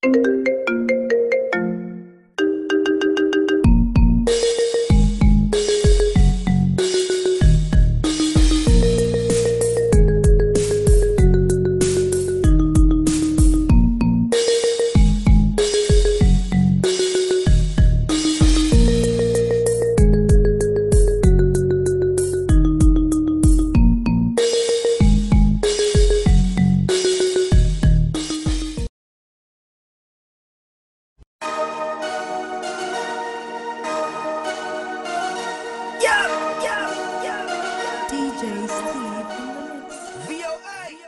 DJ Steve in the mix.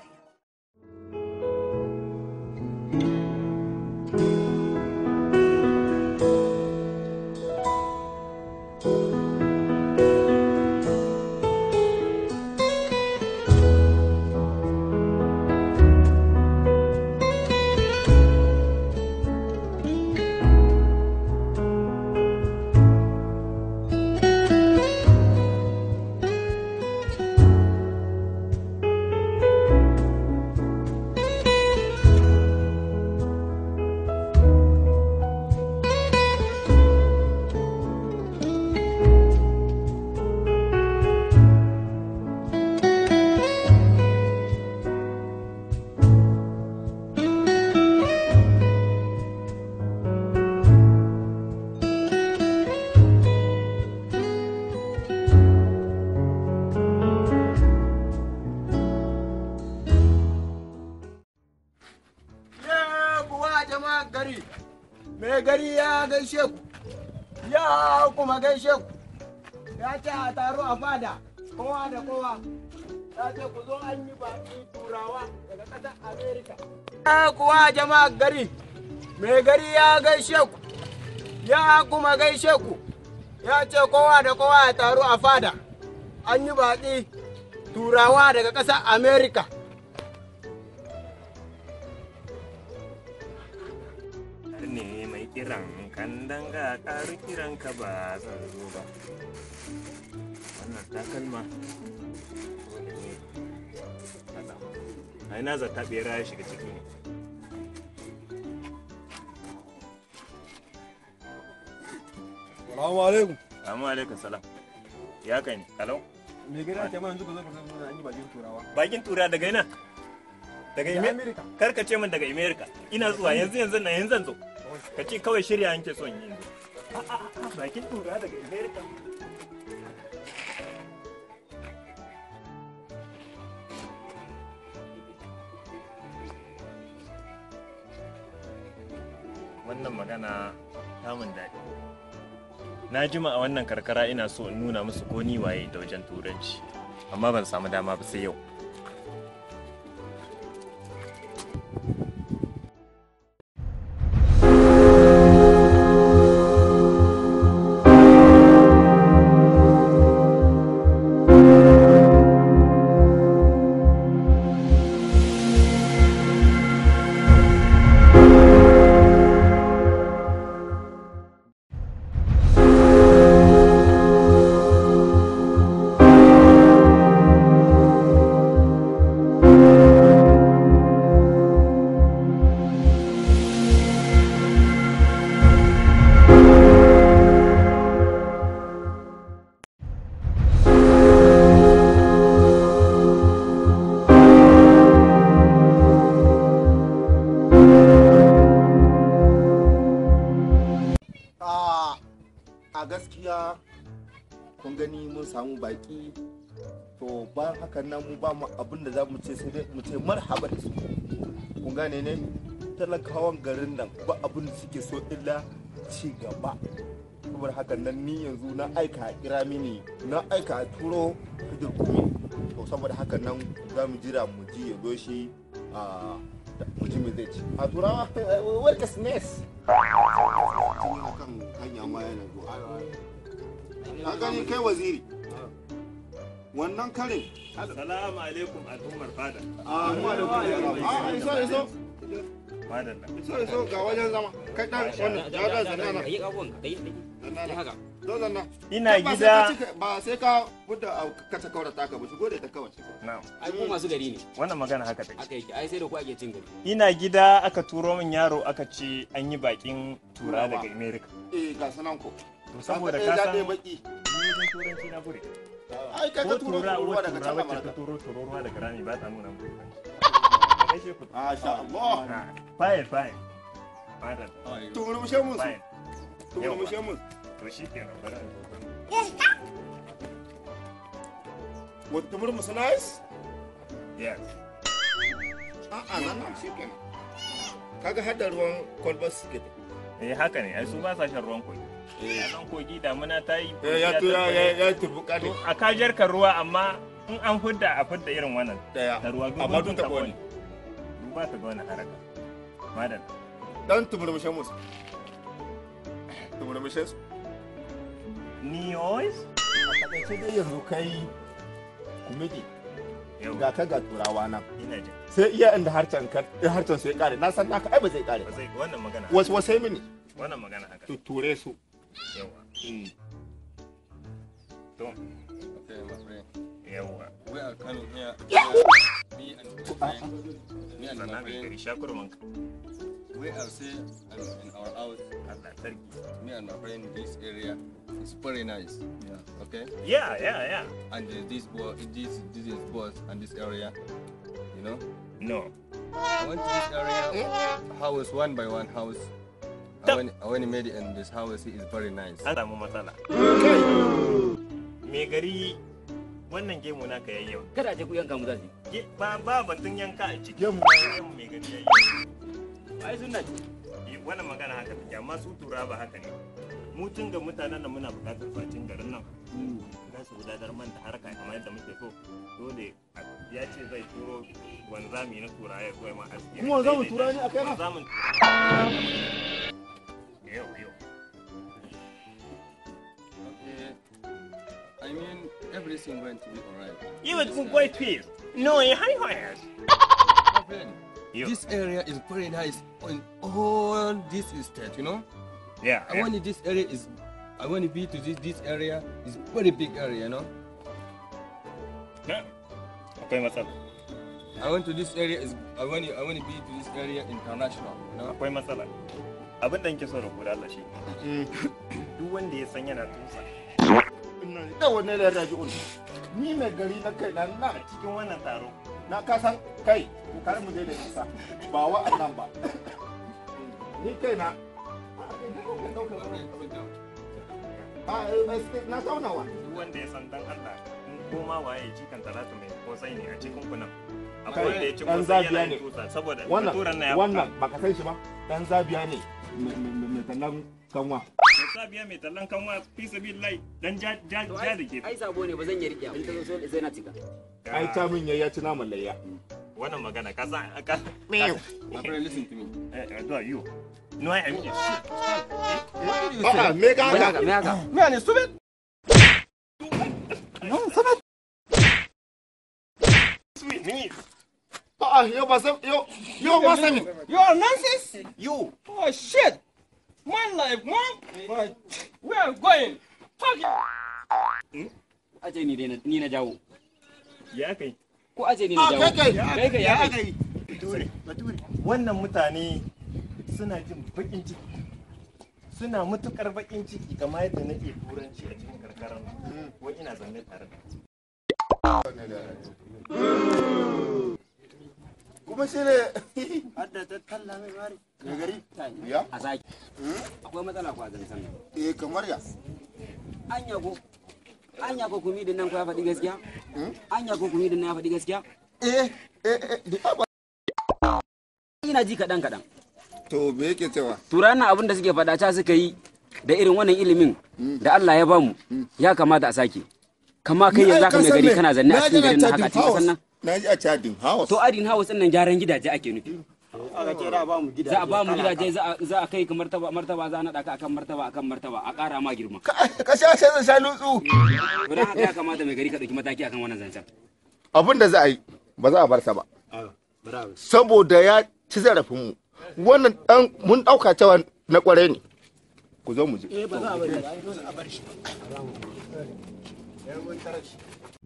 Ya kuwa jama'a gari, mai gari ya gaishe ku, ya kuma gaishe ku, ya ce a taro a fada, kowa da kowa, ya ce ku zo an yi baki turawa daga ƙasar Amerika. Ya kuwa jama'a gari, mai gari ya gaishe ku, ya kuma gaishe ku, ya ce kowa da kowa ya taro a fada, an yi baki turawa daga ƙasar Amerika. ne mai kiran kan danga ƙaru kiran ka ba zan zo ba wannan takalma dole ne haɗa a ina zata ɓera ya shiga ciki ne Salamu alaikum. Assalamu alaikum salam ya kai ne kalau Me gida ce mana yanzu ka zo ka zo an yi bakin turawa. bakin tura daga ina daga Da ime Amerika. kar ka ce min daga america ina zuwa yanzu yanzu na yanzu zan zo ka ce kawai shirya yanke son yi yanzu bakin tura daga america wannan magana tamun daɗi na jima a wannan karkara ina so in nuna musu ko ni waye da wajen turanci amma ban samu dama ba sai yau a a gaskiya kun gani mun samu baki to bayan hakan nan mu ba mu abin da za mu ce sai dai mu ce marhaba da su kun gane ne talakawan garin nan ba abin da suke so illa ci gaba saboda hakan nan ni yanzu na aika a kira mini na aika a turo hajjar kumi to saboda hakan nan za mu jira mu ji ya zo shi a mu ji me zai ci a turawa welkas nes kan hanya ma yana zuwa ka gani kai waziri wannan karin Salamu alaikum al'ummar fada. a mu da a iso iso Madalla. iso iso ga wajen zama kai dan wannan ya da zanana yi abubuwan ka dai dai zanana haka zo zanna Ina Ba sai gida. ka cika- ba sai ka buɗe a kace kawar taka ba shigo da ta kawai Na'am. ai ku masu gari ne Wannan magana haka take. aka yake ai sai da ku ake cin gari Ina gida aka turo min yaro aka ce an yi bakin tura daga America. eh ga sanan ko To saboda Aka ka ɗaya san daɗe baki ni wajen turanci na bure. ai kai Ko ka turo tura ruwa uwar daga tura can wacce ta Amurka turo turo ruwa daga rami ba ta nuna mu. Gaishe ku. masha Allah Ah, Fine fine. Madam. tumurmushe mun Fine. tumurmushe mun To shi kenan bari in zo. wata tumurmusu nice Yes. a'a nan nan shi kenan kaga hadda ruwan kwalbar suke da Eh haka ne, ai su ba sa shan ruwan kogi. A nan kogi damuna ta yi. ya kogi ya tattare. ya ya turbuka ne To a kajar ka ruwa amma in an fidda a fidda irin wannan. daya Da ruwa amma duk ta taɓo ne Duba ka ga wani haraka. Madam. dan tumurmushe musu tumurmushe su Niyois? a takaice dai yanzu kai kumidi Yau. ga ka ga turawa nan Ina jin. sai iya inda harcen ka harcen su ya kare na san naka ai ba zai kare Ba ba zai wannan magana. wasu wasai mini Wannan magana haka. to ture su Yawa. To. Yawa. We are coming here. Me and my friend. Me and my Sannan ka friend. gari shakurman ka. We are say and in our house. Allah sarki. Me and my friend. This area is very nice. Yeah. Okay. Yeah, yeah, yeah. And uh, this boy, this this is boss and this area. You know. No. I went to this area. House one by one house. I when, I when made it in this house, it is very nice. An samu matsala. Me gari wannan gemu naka yayi yau. kada a ce ku yanka mu zasu Ge- Ba ba batun yanka a ciki. Gemu. Gemu me gari yayi. ai sunna ce Eh, Wannan magana haka take amma su tura ba haka ne. Mu tun ga mutanen nan muna buƙatar facin garin nan. Za su gudanar man da harka kamar yadda muke so. Dole a- ya ce zai turo wanzami na tura ya koya ma aski. Kuma wanzamin tura ne a kai na? Wanzamin tura. Yau yau. Okay. I mean, everything going to be alright. You would go please. No, you high higher. My friend, You. This area is very nice on all this estate, you know. Yeah. I want this area is, I want to be to this this area is very big area, you know. yeah. Akwai matsala. I want to this area is, I want I want to be to this area international, you know. Akwai matsala. Abin da nke so da ku da Allah shi. Duk wanda ya san yana tusa. da wannan da raji'un ni mai gari na kai na na Cikin wannan taro. na kasan kai kar mu je da nisa ba wa'annan ba ni kai na a na taunawa Duk wanda ya san dan Allah. In koma waye cikin talatu mai kosai ne a cikin kunan. Akwai wanda ya ci Ɗan kosai zabiya yana ne. yin tusa saboda wannan baturan na ya wannan baka san shi ba dan zabiya ne mai- mai mai tallan kanwa Ya zabiya mai tallan kanwa fi sabilillahi dan ja ja To, ja da ke. ai sabo ne ba zan yi riƙe in ta zo so- sai na cika ai ta min ya ci naman layya Wannan magana ka san ka My friend, listen to me. Eh, eh, do you. No, I am a'a me ka me haka haka me haka Man, it's stupid. Sweet me. a'a yau ba san yau yau ba san You are nonsense. You. Oh shit. My life, man. My- We are going. Fucking. a ce ni dai na- ni na jawo Ya kai. ko a ce ni na a jawo kai kai kai kai ya kai Bature, bature. Wannan mutane suna jin bakin ciki. Suna matukar bakin ciki kamar yadda nake turanci a cikin karkarar nan. Wai ina zanne tare da su. kuma shi ne hadda ta talla mai mari mai gari ya a saki akwai matsala ko a zancen nan eh kamar ya anya ko anya ko kumi din nan ko ya faɗi gaskiya anya ko kumi din nan ya faɗi gaskiya eh eh eh da ba ina ji kaɗan kaɗan to me yake cewa turanan abin da suke faɗa ta suka yi da irin wannan ilimin da Allah ya bamu ya kamata a sake kama kai yanzu aka mai gari kana zanne a cikin garin nan haka a cikin kasan nan na ji a cadin house to adin house din nan gyaran gidaje ake nufi aka ce da ba mu gidaje za a ba mu gidaje za a- za a kai ka martaba martaba za a naɗa ka akan martaba akan martaba a ƙara ma girma ka sha sai zan sha lutsu to dan haka ya kamata mai gari ka ɗauki mataki akan wannan zancen abin da za a yi ba za a bar sa ba bravo saboda ya ci zarafinmu wannan dan mun dauka cewa na kware ne ku zo mu je eh ba za a bari ba dole a bar shi ba. Eh, mun tarar shi.